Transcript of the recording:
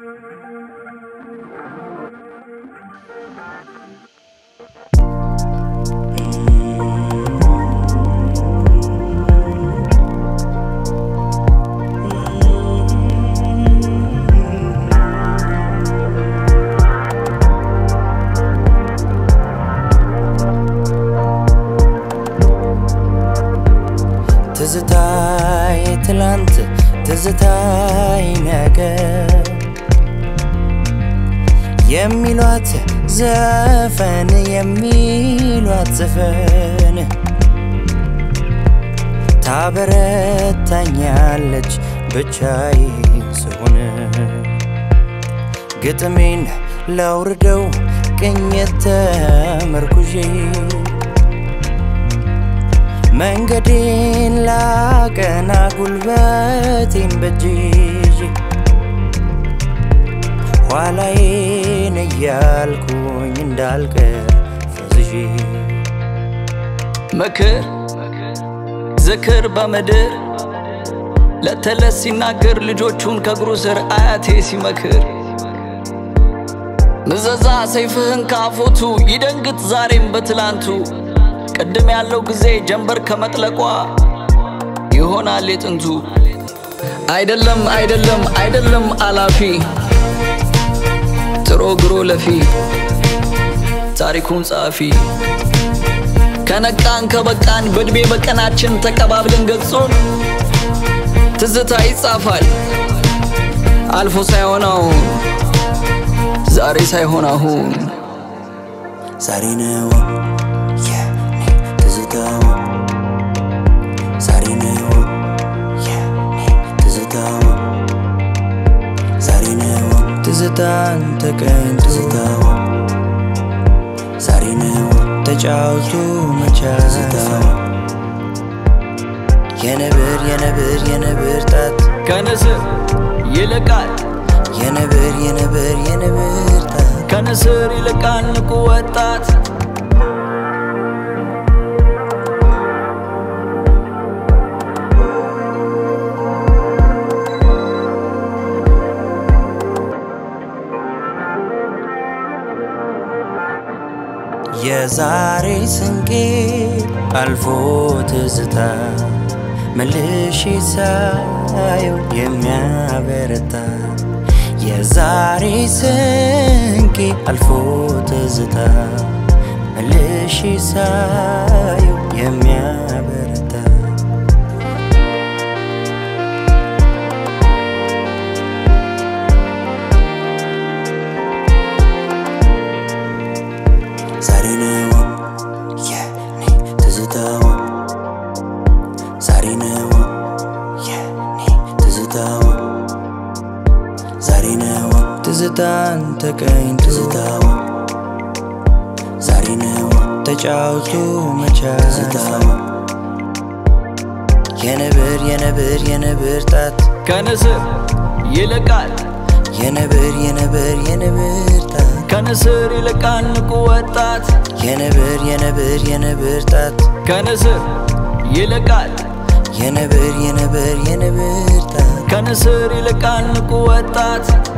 ትዝታይ ትላንት ትዝታይ ነገ የሚሏት ዘፈን የሚሏት ዘፈን ታበረታኛለች ብቻዬ ስሆን ግጥሜን ላውርደው ቅኝት ተመርኩዤ መንገዴን ላቀና ጉልበቴን በእጄ ይዤ ኋላዬን እያልኩኝ እንዳልቀር ፈዝዤ ምክር ዝክር በምድር ለተለት ሲናገር ልጆቹን ከእግሩ ስር አያቴ ሲመክር ምዘዛ ሰይፍህን ካፎቱ ይደንግጥ ዛሬም በትላንቱ ቅድም ያለው ጊዜ ጀንበር ከመጥለቋ ይሆናል የጥንቱ አይደለም አይደለም አይደለም አላፊ ጥሮ ግሮ ለፊ ታሪኩን ጸሐፊ ከነቃን ከበቃን በእድሜ በቀናችን ተቀባብለን ገጹን ትዝታ ይጻፋል አልፎ ሳይሆን አሁን ዛሬ ሳይሆን አሁን ዛሬ ነው የኔ ትዝታው ዛሬ ነው የኔ ትዝታው ዛሬ ነው ትዝታን ተቀኝ ትዝታው ዛሬ ነው ተጫውቶ መቻል የነብር የነብር የነብር ጣት ከንስር ይልቃል የነብር የነብር የነብር ጣት ከንስር ይልቃል ንቁ ወጣት የዛሬ ስንቄ አልፎ ትዝታ መልሼ ሳየው የሚያበረታ የዛሬ ስንቄ አልፎ ትዝታ መልሼ ሳየው የሚያበረታ ዛሬ ነው የኔ ትዝታው ዛሬ ነው የኔ ትዝታው ዛሬ ነው ትዝታን ተቀኝ ትዝታው ዛሬ ነው ተጫውቶ መቻል ትዝታው የነብር የነብር የነብር ጣት ከንስር ይልቃል የነብር የነብር የነብር ጣት ከንስር ይልቃል ንቁ ወጣት የነብር የነብር የነብር ጣት ከንስር ይልቃል የነብር የነብር የነብር ጣት ከንስር ይልቃል ንቁ ወጣት